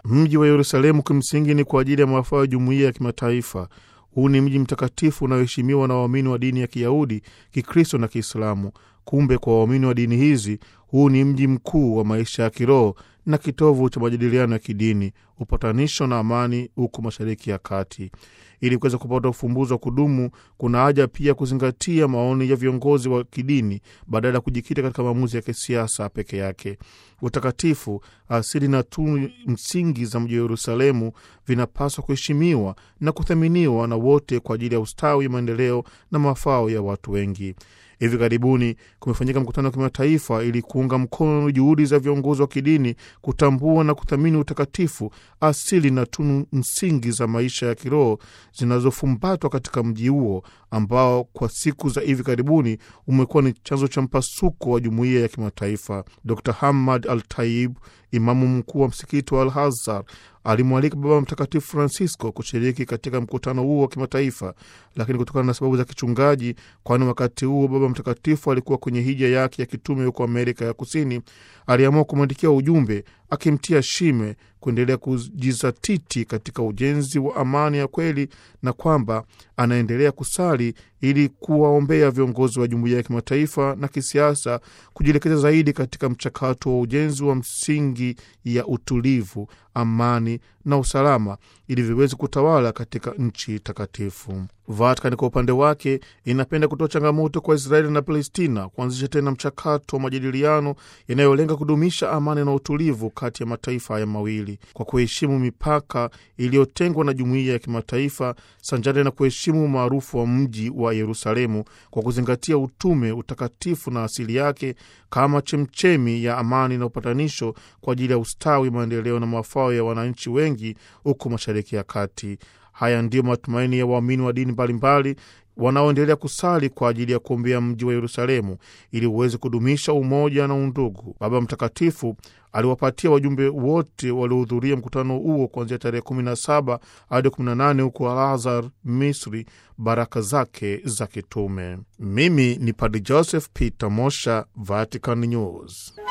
Mji wa Yerusalemu kimsingi ni kwa ajili ya mafao ya jumuiya ya kimataifa. Huu ni mji mtakatifu unaoheshimiwa na waamini wa dini ya Kiyahudi, Kikristo na Kiislamu. Kumbe kwa waamini wa dini hizi, huu ni mji mkuu wa maisha ya kiroho na kitovu cha majadiliano ya kidini, upatanisho na amani huko Mashariki ya Kati. Ili kuweza kupata ufumbuzi wa kudumu, kuna haja pia kuzingatia maoni ya viongozi wa kidini badala ya kujikita katika maamuzi ya kisiasa peke yake. Utakatifu, asili na tunu msingi za mji wa Yerusalemu vinapaswa kuheshimiwa na kuthaminiwa na wote kwa ajili ya ustawi, maendeleo na mafao ya watu wengi. Hivi karibuni kumefanyika mkutano wa kimataifa ili kuunga mkono juhudi za viongozi wa kidini kutambua na kuthamini utakatifu, asili na tunu msingi za maisha ya kiroho zinazofumbatwa katika mji huo ambao kwa siku za hivi karibuni umekuwa ni chanzo cha mpasuko wa jumuiya ya kimataifa. Dr Hamad Al Taib, imamu mkuu wa msikiti wa Al Azhar, alimwalika Baba Mtakatifu Francisco kushiriki katika mkutano huo wa kimataifa, lakini kutokana na sababu za kichungaji, kwani wakati huo Baba Mtakatifu alikuwa kwenye hija yake ya kitume huko Amerika ya Kusini, aliamua kumwandikia ujumbe akimtia shime kuendelea kujizatiti katika ujenzi wa amani ya kweli na kwamba anaendelea kusali ili kuwaombea viongozi wa jumuiya ya kimataifa na kisiasa kujielekeza zaidi katika mchakato wa ujenzi wa msingi ya utulivu, amani na usalama ili viweze kutawala katika nchi takatifu. Vatican kwa upande wake inapenda kutoa changamoto kwa Israeli na Palestina kuanzisha tena mchakato wa majadiliano yanayolenga kudumisha amani na utulivu kati ya mataifa haya mawili kwa kuheshimu mipaka iliyotengwa na jumuiya ya kimataifa sanjari na kuheshimu umaarufu wa mji wa Yerusalemu kwa kuzingatia utume, utakatifu na asili yake kama chemchemi ya amani na upatanisho kwa ajili ya ustawi, maendeleo na mafao ya wananchi wengi huko Mashariki ya Kati. Haya ndiyo matumaini ya waamini wa dini mbalimbali wanaoendelea kusali kwa ajili ya kuombea mji wa Yerusalemu ili uweze kudumisha umoja na undugu. Baba Mtakatifu aliwapatia wajumbe wote waliohudhuria mkutano huo kuanzia tarehe 17 hadi 18 huko Al-Azhar, Misri, baraka zake za kitume. Mimi ni Padre Joseph Peter Mosha, Vatican News.